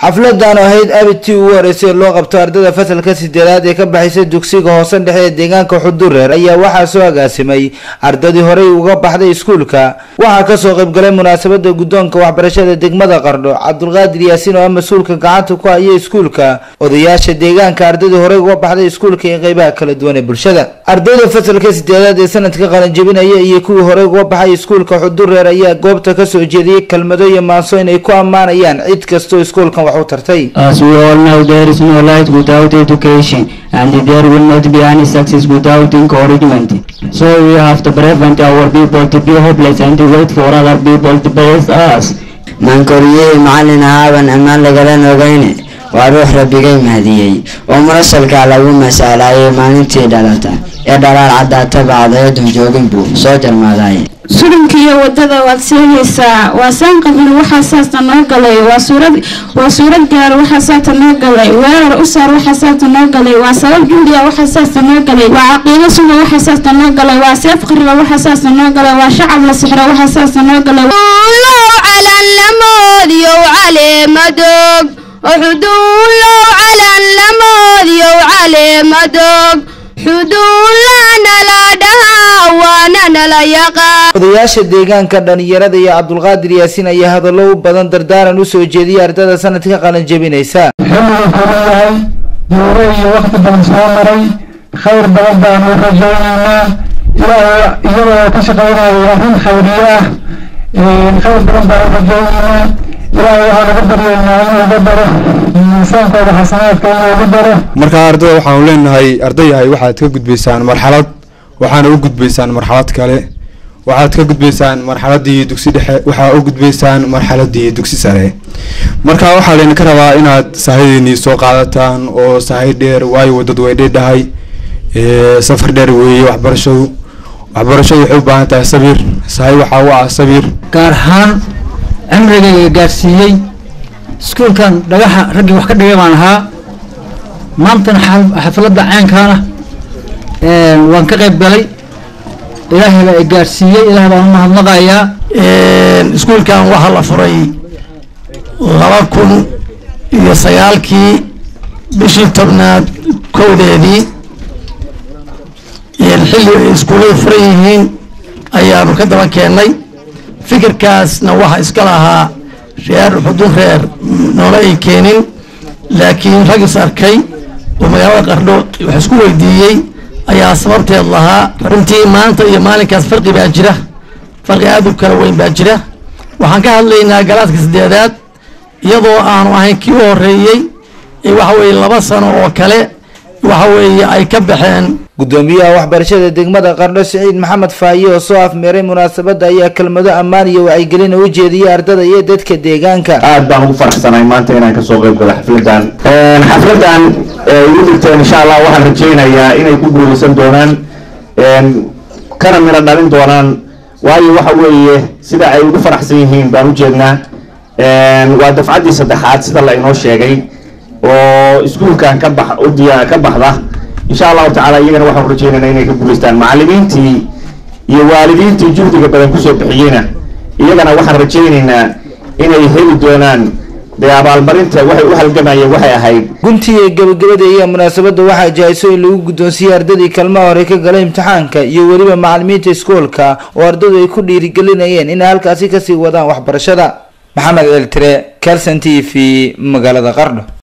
xafladan oo ahayd abitii ugu horeysay loo qabto ardada fasalka sideedaad ee ka baxaysa dugsiga hoose dhexe ee deegaanka xudureer ayaa waxaa soo agaasimay ardadii horey uga baxday iskuulka waxaa kasoo qaybgalay munaasabada guddoonka waxbarashada degmada qardho cabdulqaadir yaasiin oo ah mas-uulka gacanta ku haya iskuulka odayaasha deegaanka ardadii horey uga baxday iskuulka iyo qeybaha kala duwan ee bulshada ardayda fasalka sideedaad ee sanadka qalanjabinaya iyo kuwii horey uga baxay iskuulka xudureer ayaa goobta kasoo jeediyey kelmado iyo maanso inay ku ammaanayaan cid kastoo iskuulkan wax u tartay As we all know, there is no light without education, and there will not be any success without encouragement. So we have to prevent our people to be hopeless and to wait for other people to praise us. maankoriyey macallin ahaaban ammaan lagalan ogeyne waa ruux rabbigay mahadiyey oo munasalkaa lagu masaalaayay maalintii dhalata ee dhalaal caddaata bacdayadan joogin buu soo jarmaadaye sulinkiiyo wadada waad seegaysaa waa saan qabil waxaa saasta noo galay waa suurad waa suurad gaar waxaa saasta noo galay weerar u saar waxaa saasta noo galay waa sabab juuliya waxaa saasta noo galay waa caqiido suga waxaa saasta noo galay waa seef qariba waxaa saasta noo galay waa shacab la sixro waxaa saasta noo galay calan lamoodiyow caleemadoog xuduulow calan lamoodiyow caleemadoog xuduulanala dhahaa waana nala yaqaan odayaasha deegaanka dhalinyarada iyo cabdulqaadir yaasiin ayaa hadallo u badan dardaaran usoo jeediyay ardada sanadka qalan jabinaysa xilligu kuleeyahay duuro iyo wakti badan soo maray khayr badan baanu rajaynaynaa ilaahay iyadoo ka shaqaynayo arrin khayriye ah khayr badan baanu rajaynaynaa ilaahay waxaan uga baryaynaa inuu uga daro miisaankooda xasanaadka inuu uga daro marka ardada waxaanu leenahay ardayahay waxaad ka gudbaysaan marxalad waxaana u gudbaysaan marxalad kale waxaad ka gudbaysaan marxaladii dugsi dhexe waxaa u gudbaysaan marxaladii dugsi sare marka waxaa laydinka rabaa inaad saahideennii soo qaadataan oo saahi dheer waayo wadad way dheedhahay safar dheer weeye waxbarashadu waxbarashadu waxay u baahan tahay sabir saahi waxaa u ah sabir gaar ahaan cimrigayga gaarsiiyey iskuulkan dhagaxa raggii wax ka dhigay baan ahaa maantana xafladda caynkaana waan ka qayb galay ilaahay baa i gaarsiiyey ilaah baan u mahadnaqayaa iskuulkan waxaa la furay laba kun iyo sagaalkii bishii tobnaad kowdeedii xilli ay iskuulladu furan yihiin ayaanu ka daba keennay fikirkaasna waxa iska lahaa reer xudun reer noola ay keenin laakiin rag is arkay oo magaalada qardho wax isku weydiiyey ayaa sababteed lahaa runtii maanta iyo maalinkaas farqi baa jira farqi aad u kala weyn baa jira waxaan ka hadlaynaa galaaska sideedaad iyadoo aanu ahayn kii u horeeyey waxa weeye laba sano oo kale waxa weeye ay ka baxeen gudoomiyaha waxbarashada degmada qardho siciid maxamed faaye oo soo afmeeray munaasabada ayaa kelmado ammaan iyo wacyigelin u jeediyay ardada iyo dadka deegaanka aad baan ugu faraxsanahay maanta inaan kasoo qayb galo xafladan xafladan igu digteen insha allah waxaan rajaynayaa inay ku guuleysan doonaan kana miro dhalin doonaan waayo waxa weeye sida ay ugu faraxsan yihiin baan ujeednaa waa dafcaddii saddexaad sida la inoo sheegay oo iskuulkan ka bax udiya ka baxda insha allahu tacaala iyagana waxaan rajaynaynaa inay ka guulaystaan macallimiintii iyo waalidiintii juhdiga badan kusoo bixiyeyna iyagana waxaan rajaynaynaa inay heli doonaan dee abaalmarinta waxay u halgamayeen waxay ahayd guntii ee gabagabada iyo munaasabada waxaa jahayso in lagu guddoonsiiyey ardadii kalmaha hore ka galay imtixaanka iyo weliba macallimiinta iskoolka oo ardadu ay ku dhiirigelinayeen inay halkaasi kasii wadaan waxbarashada maxamed ceeltire calson t v magaalada qardho